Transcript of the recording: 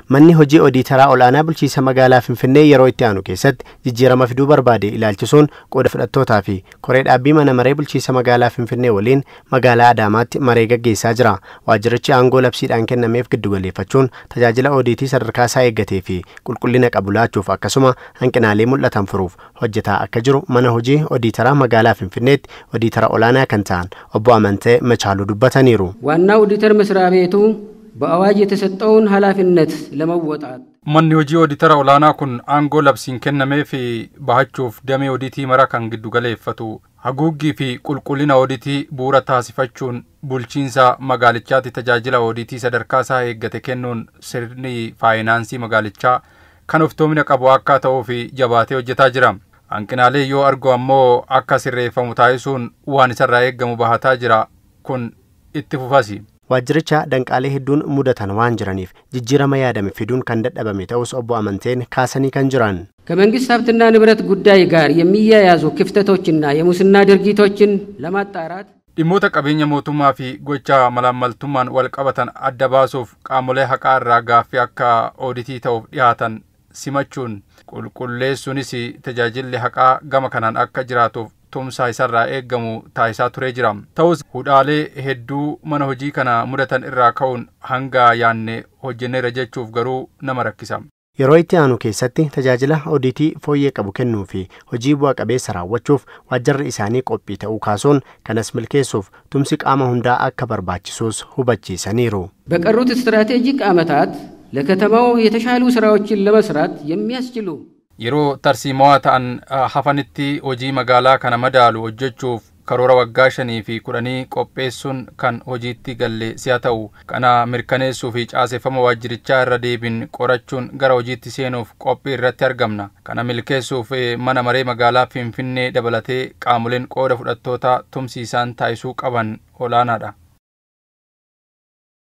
manni hojii odiitaraa olaanaa bulchiisa magaalaa finfinnee yeroo itti aanu keessatti jijjiirama fiduu barbaade ilaalchisuun qooda fudhattootaa fi koree dhaabbii mana maree bulchiisa magaalaa finfinnee waliin magaalaa adaamaatti maree gaggeessaa jira waajjirichi aangoo labsiidhaan kennameef giddugaleeffachuun tajaajila odiitii sadarkaa isaa eeggatee fi qulqullina qabu laachuuf akkasuma hanqinaalee mul'atan furuuf hojjetaa akka jiru mana hojii odiitaraa magaalaa finfinneetti odiitara olaanaa kan ta'an obbo Amantee Machaaluu dubbataniiru. ዋና ኦዲተር መስሪያ ቤቱ በአዋጅ የተሰጠውን ኃላፊነት ለመወጣት manni hojii ooditara olaanaa kun aangoo labsiin kennamee fi bahachuuf damee odiitii mara kan giddu galeeffatu haguuggii fi qulqullina ooditii bu'uura taasifachuun bulchiinsa magaalichaatti tajaajila ooditii sadarkaa isaa eeggate kennuun sirni faayinaansii magaalichaa kan oftoomina qabu akka ta'uu fi jabaatee hojjetaa jira. Hanqinaalee yoo argu ammoo akka sirreeffamu taasisuun waan isarraa eeggamu bahataa jira kun itti fufasi. Waajjiricha danqaalee hedduun mudatan waan jiraniif jijjiirama yaadame fiduun kan dadhabame ta'us obbo Amanteen kaasanii kan jiran. ከመንግስት ሀብትና ንብረት ጉዳይ ጋር የሚያያዙ ክፍተቶችና የሙስና ድርጊቶችን ለማጣራት dhimmoota qabeenya mootummaa fi gocha malaammaltummaan wal qabatan adda baasuuf qaamolee haqaa irraa gaaffii akka ooditii ta'uuf dhihaatan simachuun qulqulleessuunis tajaajilli haqaa gama kanaan akka jiraatuuf tumsaa isarraa eeggamu taasisaa turee jira. Ta'us hudhaalee hedduu mana hojii kana mudatan irraa ka'uun hanga yaanne hojjenneera jechuuf garuu nama rakkisa. Yeroo itti aanu keessatti tajaajila odiitii fooyyee qabu kennuu fi hojii bu'a qabeessa raawwachuuf waajjirri isaanii qophii ta'uu kaasuun kanas milkeessuuf tumsi qaama hundaa akka barbaachisus hubachiisaniiru. በቀሩት ስትራቴጂክ ዓመታት ለከተማው የተሻሉ ስራዎችን ለመስራት የሚያስችሉ yeroo tarsiimawaa ta'an hafanitti hojii magaalaa kana madaalu hojjechuuf karoora waggaa shanii fi kudhanii qopheessuun kan hojiitti galle si'a ta'u kana mirkaneessuu fi caaseffama waajjirichaa irra deebiin qorachuun gara hojiitti seenuuf qophii irratti argamna kana milkeessuuf mana maree magaalaa finfinnee dabalatee qaamoleen qooda fudhattoota tumsiisaan taasisuu qaban olaanaadha.